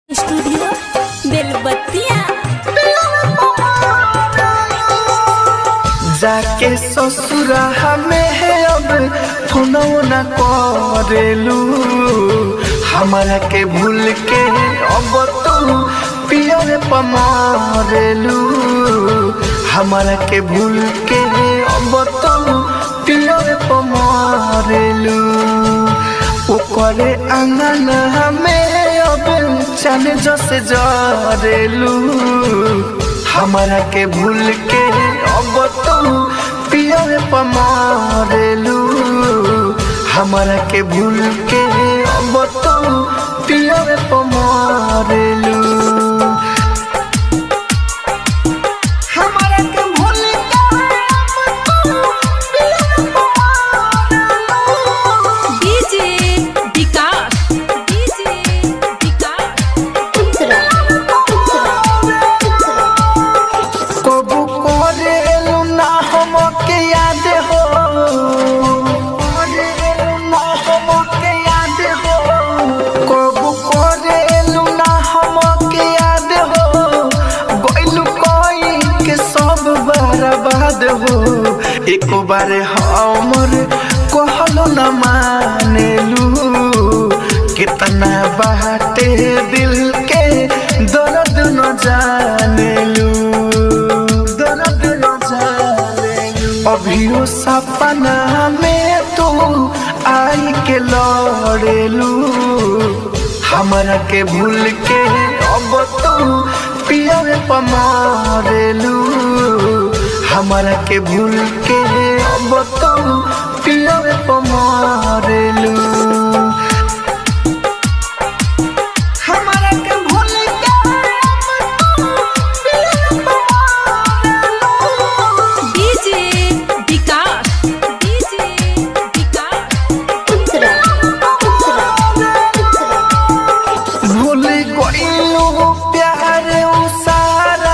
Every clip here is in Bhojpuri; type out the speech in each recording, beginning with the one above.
स्टूडियो बेलबत्तिया जाके ससुरा हमें है अब फोनो न करेलू हमारा के भूल के अब तू पियर पमारेलू हमारा के भूल के अब तू पियर पमारेलू ओकरे अंगन हमें अब चल जसे जरेलू हमारा के भूल के अब तू पियर पमारेलू हमारा के भूल के अब तू पियर पमारेलू हमारा के भूल के अब तू पियर पमारेलू डीजे विकास डीजे विकास कबू करेलू ना हमके याद हो करेलू ना हमके याद हो कबू करेलू ना हमके याद हो गइलू कोई के सब बर्बाद हो एक बार हमर कहलो न मानेलू कितना बाटे दिल के दर्द न जानेलू दर्द न जानेलू अभियो सपना में तू आई के लड़ेलू हमरा के भूल के अब तू पियर पमारेलू हमरा के भूल के अब तू पियर पमारेलू हमरा के भूल के डीजे विकास डीजे विकास भूल गइलू प्यार उ सारा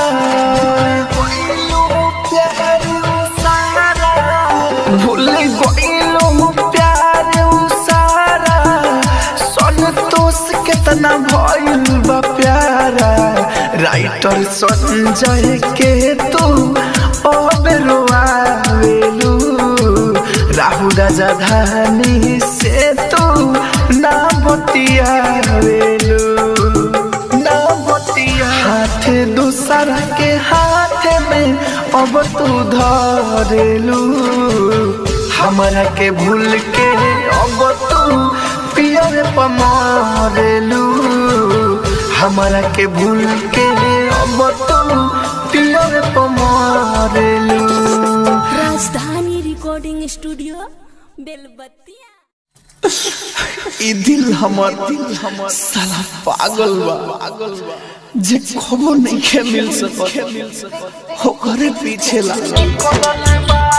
गइलू प्यार उ सारा भूल गइलू प्यार उ सारा संतोष कितना भइल बा प्यारा राइटर संजय के तू अब रोआवेलू राहु राजा धानी से तू ना बतियावेलू ना बतिया हाथ दूसरा के हाथ में अब तू धरेलू हमरा के भूल के अब तू पियर पमारेलू हमरा के भूल के अब तू पियर पमारेलू राजधानी रिकॉर्डिंग स्टूडियो बेलबत्तिया ई दिल हमर दिल हमर साला पागल बा पागल बा जे खबो नहीं के मिल सकत ओकरे पीछे लागल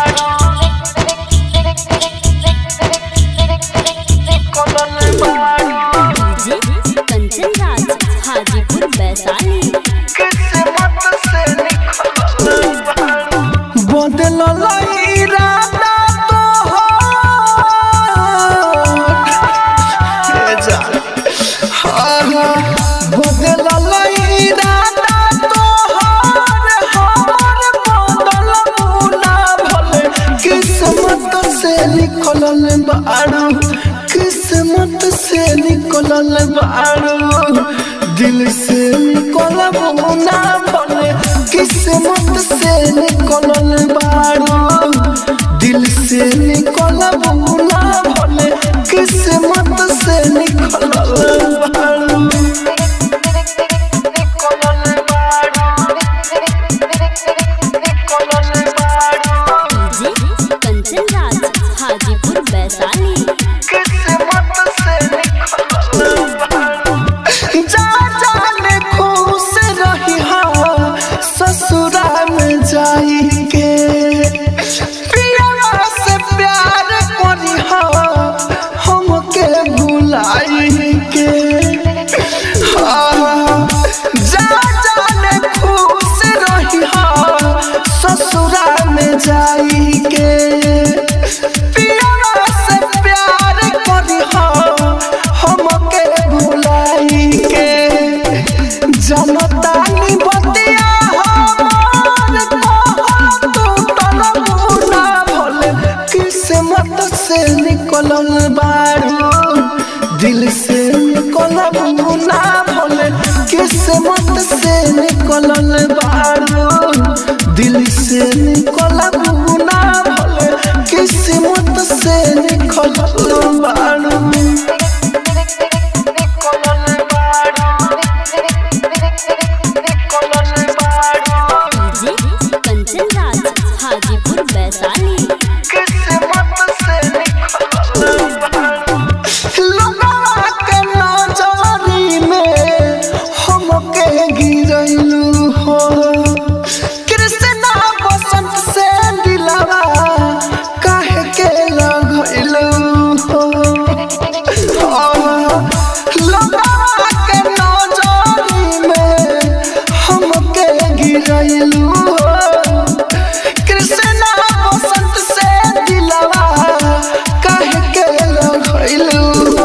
डीजे कंचन राज हाजीपुर वैशाली बदल इरादा तो बदल इरादा तोहर हमर बदल मुना भले किस्मत से निकलल बारू किस्मत से निकलल बारू दिल से निकलब ना भले किस्मत से निकलल बारू दिल से निकलब ना भले किस्मत से निकलल बारू डीजे कंचन राज हाजीपुर वैशाली जा जाने खुश रही हा ससुरा में जाई के पियरा से प्यार करी हा हमके भुलाई के हाँ, जा जाने खुश रही हा ससुरा में जाई के पियरा से प्यार करी हा हमके भुलाई के ना भले किस्मत से निकलल बारू दिल से निकलब ना भले किस्मत से निकलल बारू डीजे कंचन राज हाजीपुर वैशाली लोगवा के नजरी में हमके गिरैलू हो कृष्णा बसंत से दिलवा काहे के लगैलू हो लोगवा के नजरी में हमके गिरैलू हो कृष्णा बसंत से दिलवा काहे के लगैलू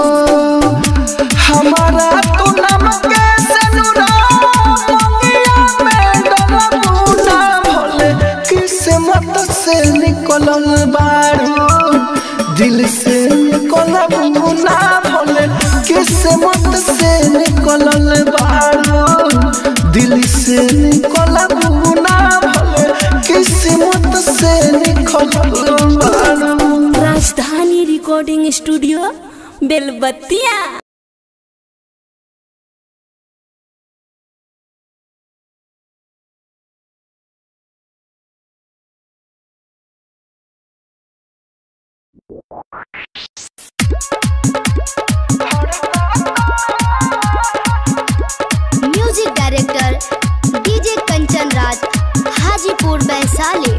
हमारा तू नाम के सनुरा मंगिया में डलबू ना भले किस्मत से निकलल बारू दिल से निकलबू ना भले किस्मत से निकलल बारू दिल से निकलबू ना भले किस्मत से निकलल बारू Rajdhani recording studio Belbattiya music director DJ Kanchan Raj Hajipur Vaishali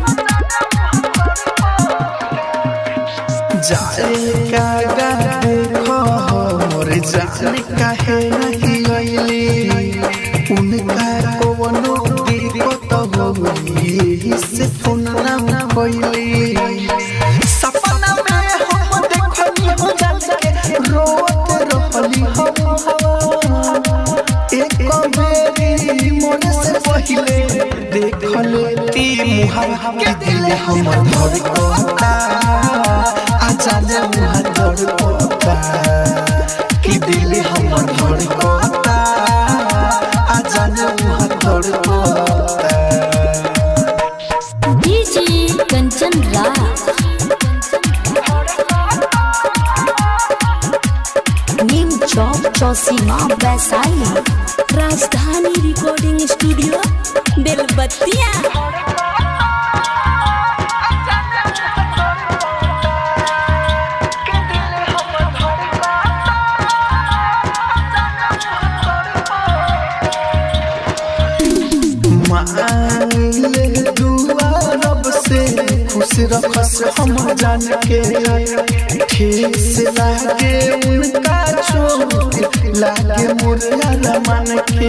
जाने का देखो मोर जाने काहे नहीं गईली उनका कोनो दिक्कत होई से फोन ना कोइली सपना में हम देखली हो जान के रोत रहली हम एक बेरी मोर से पहिले देखले ती मुहा के दिल हम धर कोता आचार्य मुहा धर कोता कि दिल हम धर कोता आचार्य मुहा धर कोता DJ Kanchan Raj Neem Chowk Chausima Vaishali Rajdhani recording studio बेलबत्तिया मांगले दुआ रब से खुश रखस हम जान के ठेस लागे उनका चोट लागे मुरला मन के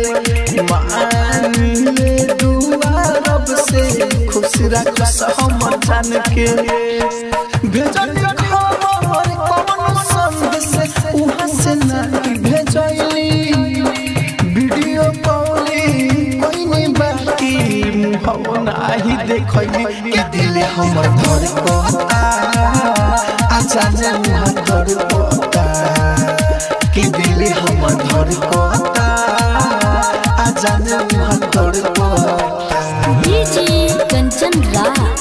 मांगले दुआ रब से खुश रखस हम जान के भेजल खबर कौन संदेश उहाँ से नहीं भेजली वीडियो कॉलिंग कोई नहीं बाकी मुहवा नाही देखली कि दिल हमर धर कोता आचार्य मुहा धर कोता कि दिल हमर धर कोता आचार्य मुहा धर कोता DJ Kanchan Raj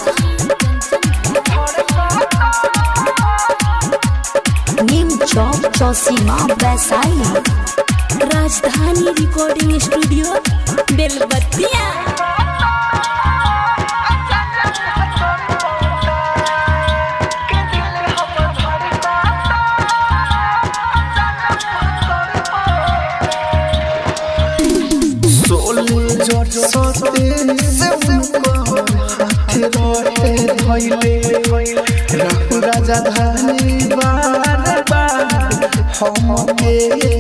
Neem Chowk Chausima Vaishali Rajdhani recording studio बेलबत्तिया सोले जट सोते से उनको हाथ रहे धैले रहु राजा धानी बार बार हम के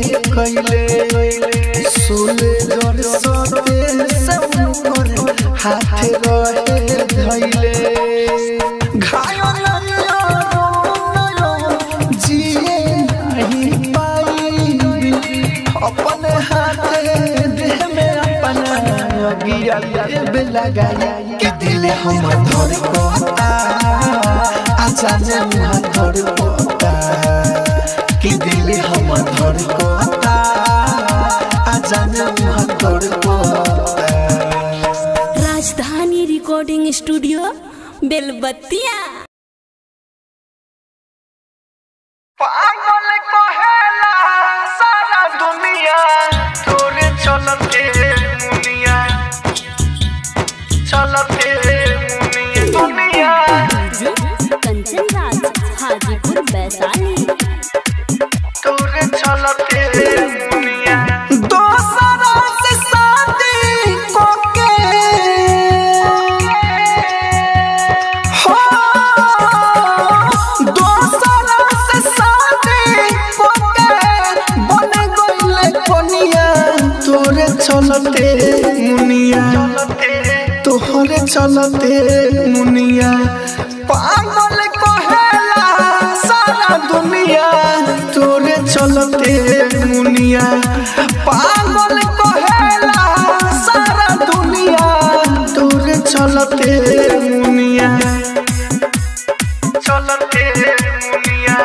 कैले सोले जट सोते से उनको हाथ रहे धैले घायल जिए नहीं पाई अपने हाथे देह में अपना अगिया लेबे लगाई कि दिल हमर धर कोता आचार्य मुहा धर कोता कि दिल हमर धर कोता स्टूडियो बेलबत्तिया पागल कहेला सारा दुनिया तोरे चलते मुनिया चलते मुनिया दुनिया कंचन राज हाजीपुर वैशाली तोरे चलते मुनिया दोसरा से शादी कोके हो दोसरा से शादी कोके बन गइले कोनिया तोरे चलते मुनिया तोहरे चलते मुनिया पागल कहेला सारा दुनिया तोरे चलते मुनिया पागल कहेला सारा दुनिया तोरे चलते मुनिया चलते मुनिया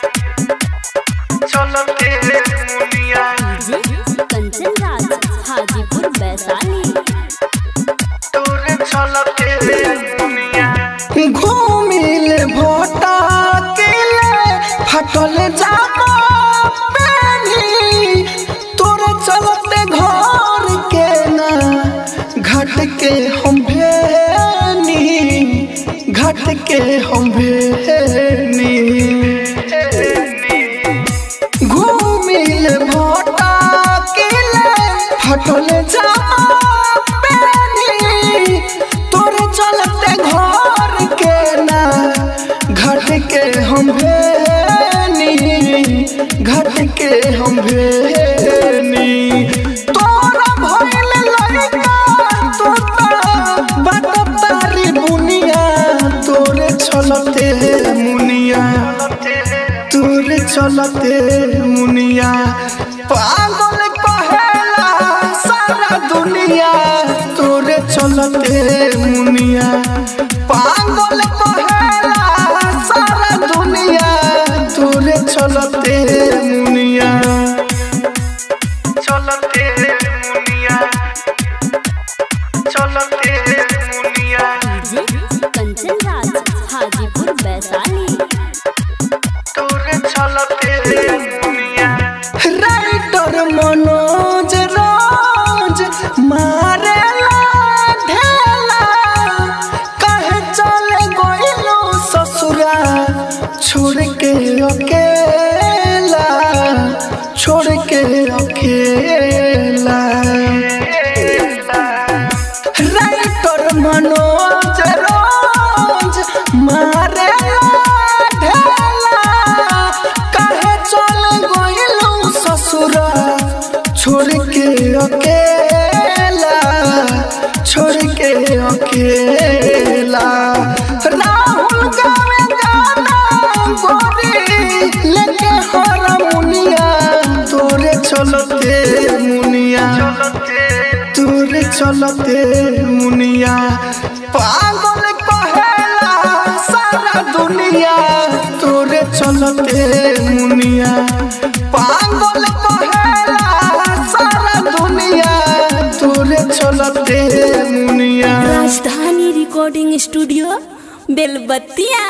चलते मुनिया कंचन राज हाजीपुर वैशाली तोरे चलते दुनिया घूमिल भोटा किले फटल जामा पेनी तोरे चलते घर के ना घाट के हम भेनी घाट के हम भेनी घूमिल भोटा किले फटल जामा पेनी तोरे चलते घर के ना घट के हम भेनी घट के हम भेनी तोरा भइल लड़का तोता बात तारी बुनिया तोरे चलते मुनिया तोरे चलते मुनिया पागल कहेला सारा दुनिया तोरे चलते मुनिया पागल कहेला सारा दुनिया तोरे चलते मुनिया चलते मुनिया चलते मुनिया कंचन राज हाजीपुर वैशाली तोरे चलते दुनिया राइटर मनोज राज मारे ढेला कहे चले गइलो ससुरा छोड़ के अकेला छोड़ के अकेला राइटर मनोज रोज मारे ढेला कहे चल गइलू ससुरा छोड़ के अकेला छोड़ के अकेला राहुल गावे गाना गोरी लेके हरमुनिया तोरे चलते मुनिया तोरे चलते मुनिया पागल कहेला सारा दुनिया तोरे चलते मुनिया पागल कहेला सारा दुनिया तोरे चलते मुनिया राजधानी रिकॉर्डिंग स्टूडियो बेलबत्तिया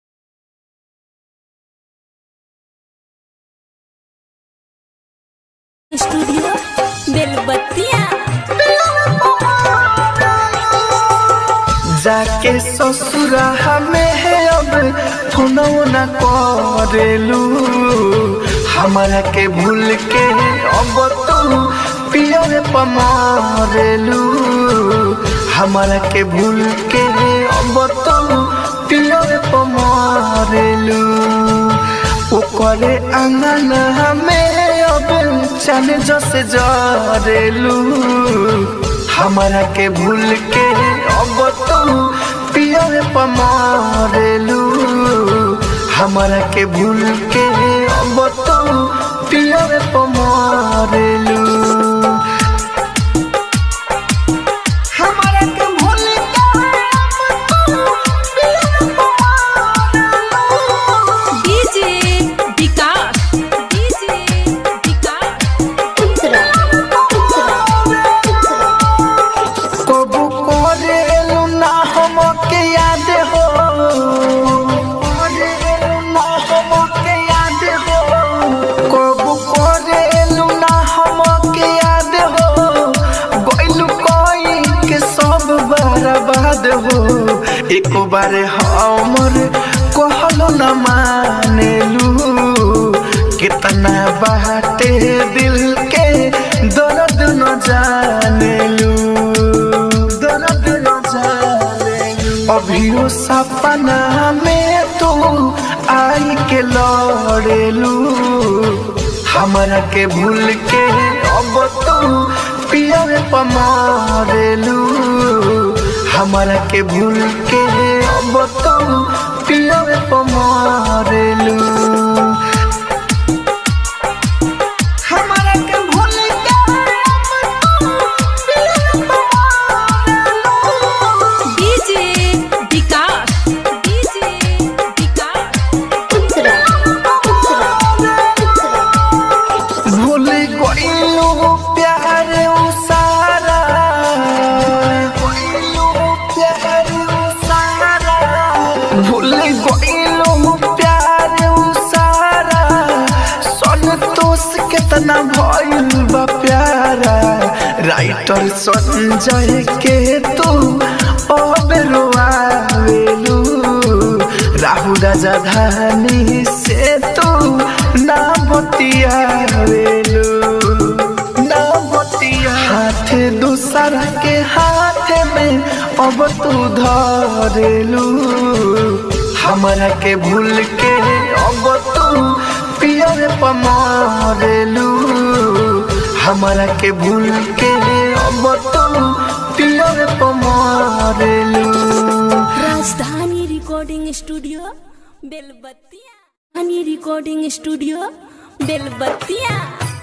स्टूडियो बेलबत्तिया जाके ससुरा हमें है अब फोनो न करेलू हमारा के भूल के अब तू पियर पमारेलू हमारा के भूल के अब तू पियर पमारेलू ओकरे अंगन हमें अब चल जसे जरेलू हमारा के भूल के अब तू पियर पमारेलू हमारा के भूल के अब तू पियर पमारेलू हमारा के भूल के अब तू पियर पमारेलू डीजे विकास डीजे विकास कबू करेलू ना हम एको बारे हमर कहलो न मानेलू कितना बाटे दिल के दर्द न जानेलू दर्द न जानेलू अभियो सपना में तू आई के लड़ेलू हमरा के भूल के अब तू पियर पमारेलू हमरा के भूल के अब तू पियर पमारेलू हमरा के भूल के अब तू पियर पमारेलू डीजे विकास डीजे विकास उत्तरा उत्तरा उत्तरा भूल गइलो प्यार उ सारा भूल गइलो प्यार उ सारा संतोष कितना भइल बा प्यारा राइटर संजय के तू अब रोआवेलू राहु राजा धानी से तू ना बतियावेलू ना बतिया हाथ दूसरा के हाथ में अब तू धरेलू हमरा के भूल के अब तू पियर पमारेलू हमरा के भूल के अब तू पियर पमारेलू राजधानी recording studio Belbattiya Rajdhani recording studio Belbattiya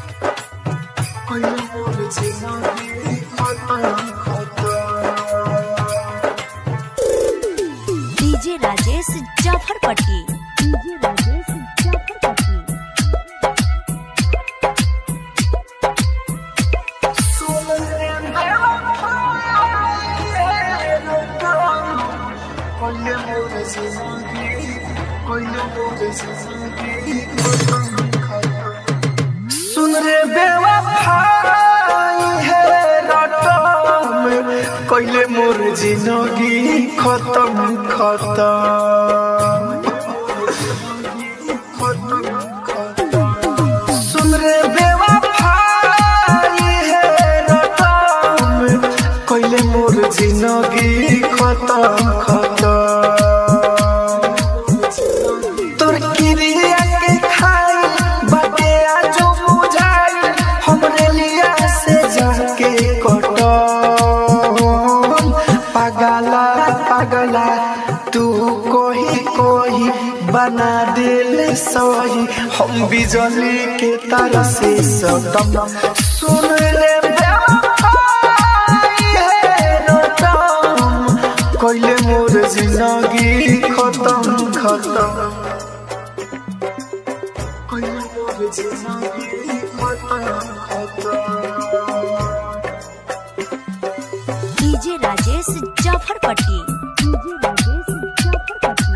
DJ Rajesh Jafarpatti DJ Rajesh Jafarpatti सुन रे बेवफाई है रटम कइले मोर जिंदगी खत्म खत्म सुन रे बेवफाई है रटम कइले मोर जिंदगी खत्म खत्म तोर किरिया के खाई बाटे आजो बुझाई हमरे लिया से जाके कटो पागला पागला तू कोही कोही बना दिल सही हम बिजली के तार से सदम सुन ले बेवफाई है रटम कइले मोर जिंदगी खत्म खत्म कइले मोर जिंदगी खत्म खत्म डीजे राजेश जाफरपट्टी डीजे राजेश जाफरपट्टी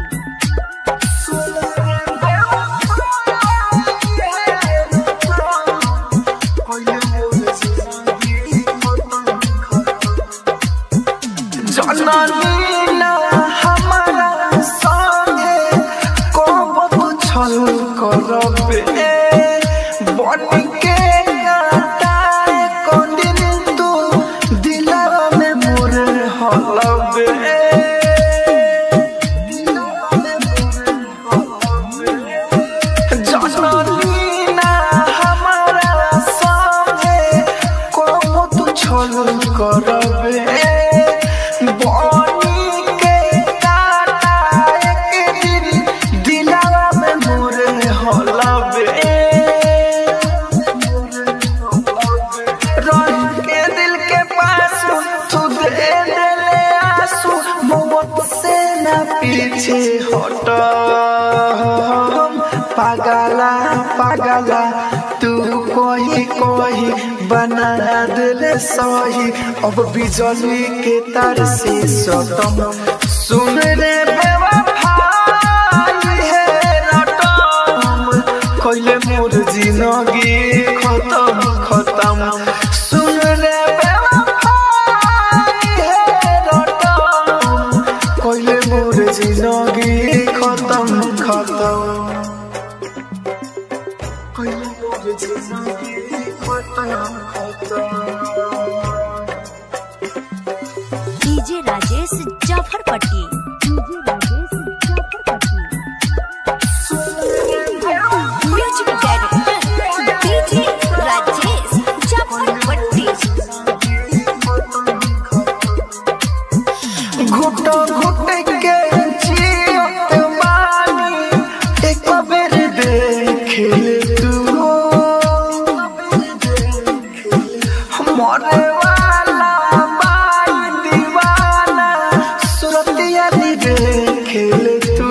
जननी ना हमारा संगे कब छल करबे बन के काटाए कोदिन तू दिलवा में मोर हलबे जननी ना हमारा संगे कब तू छल करबे बनी के काटा एक दिन दिलवा में मोर हलबे रह के दिल के पास तू दे देले आंसू मोहब्बत से ना पीछे हट पागला पागला तू कोई कोई बना दिले सही अब बिजली के तार से सतम सुन रे बेवफाई है रटम कइले मोर जिंदगी खत्म खत्म सुन रे बेवफाई है रटम कइले मोर Rajesh Jafarpatti DJ Rajesh Jafarpatti music director DJ Rajesh Jafarpatti घुट घुट के जियत बानी एक बेर देख ले तू मरे वाला बाई दीवाना सुरतिया दी देख ले तू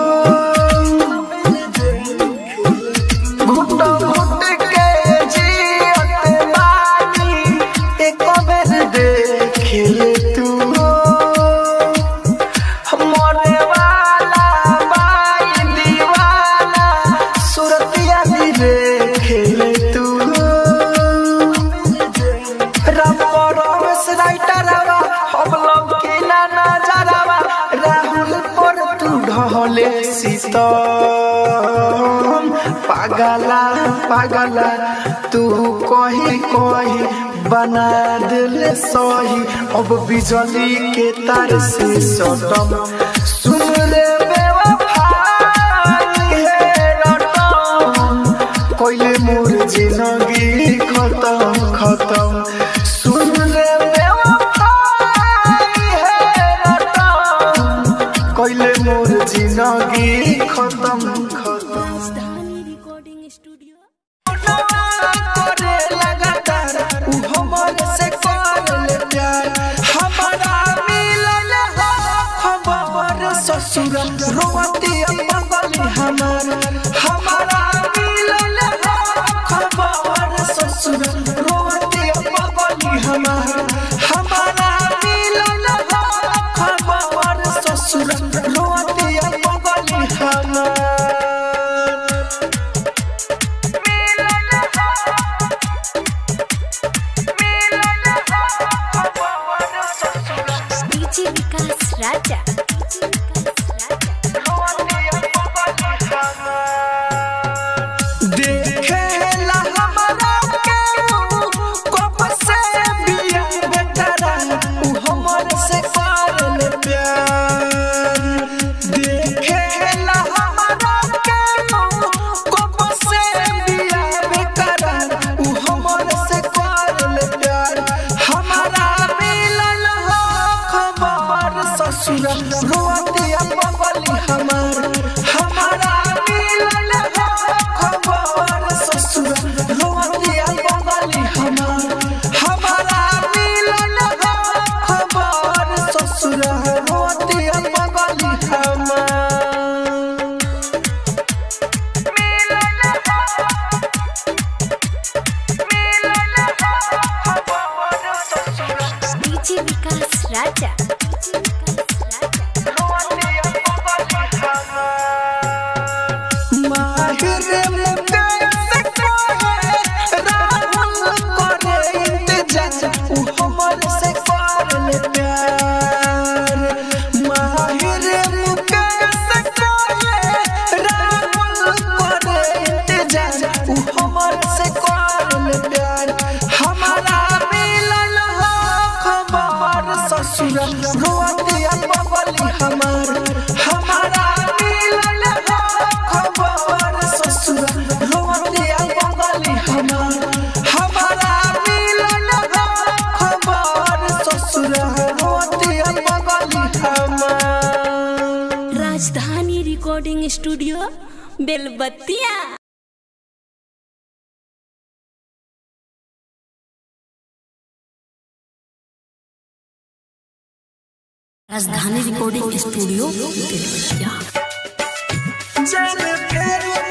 घुट घुट के जियत बानी एक बेर देख ले तू मरे वाला बाई दीवाना सुरतिया दी देख ले तू रमरस राइटरवा हम लोग के ना नजरवा राहुल पर तू ढहले सीतम पागला पागला तू कही कही बना दिल सही अब बिजली के तार से सटम सुन रे बेवफाई है रटम कोइले मोर जिंदगी खत्म खत्म सुन ले बेवफाई है रटम कोइले मोर जिंदगी खत्म खत्म राजधानी रिकॉर्डिंग स्टूडियो करे लगातार उ हमर से कर ले प्यार हमारा मिलल हो खबर ससुर रोती बगली हमार हमारा मिलल हो खबर ससुर रोती बगली हमार हमारा मिलल हो खबर ससुर रोती बगली हमार डीजे विकास राजा डीजे विकास राजा देखेला हमरा केहू कब से बिया बेटरा उ हमर से करल प्यार देखेला हमरा केहू कब से बिया बेटरा उ हमर से करल प्यार हमारा मिलल हो खबर ससुर रोतिया बगली हमार हमारा मिलल हो खबर ससुर रोतिया बगली हमार हमारा मिलल हो खबर ससुर रोतिया बगली हमार डीजे विकास राजा डीजे विकास राजा माहिर मुकेश कोहे राहुल करे इंतजार उ हमर से करल प्यार माहिर मुकेश कोहे राहुल करे इंतजार उ हमर से करल प्यार हमारा मिलल हो खबर ससुर रोतिया बगली हमार हमारा मिलल हो खबर ससुर रोतिया बगली हमार हमारा मिलल हो खबर ससुर रोतिया बगली हमार राजधानी recording studio Belbattiya Rajdhani recording studio बेलबत्तिया जब फेर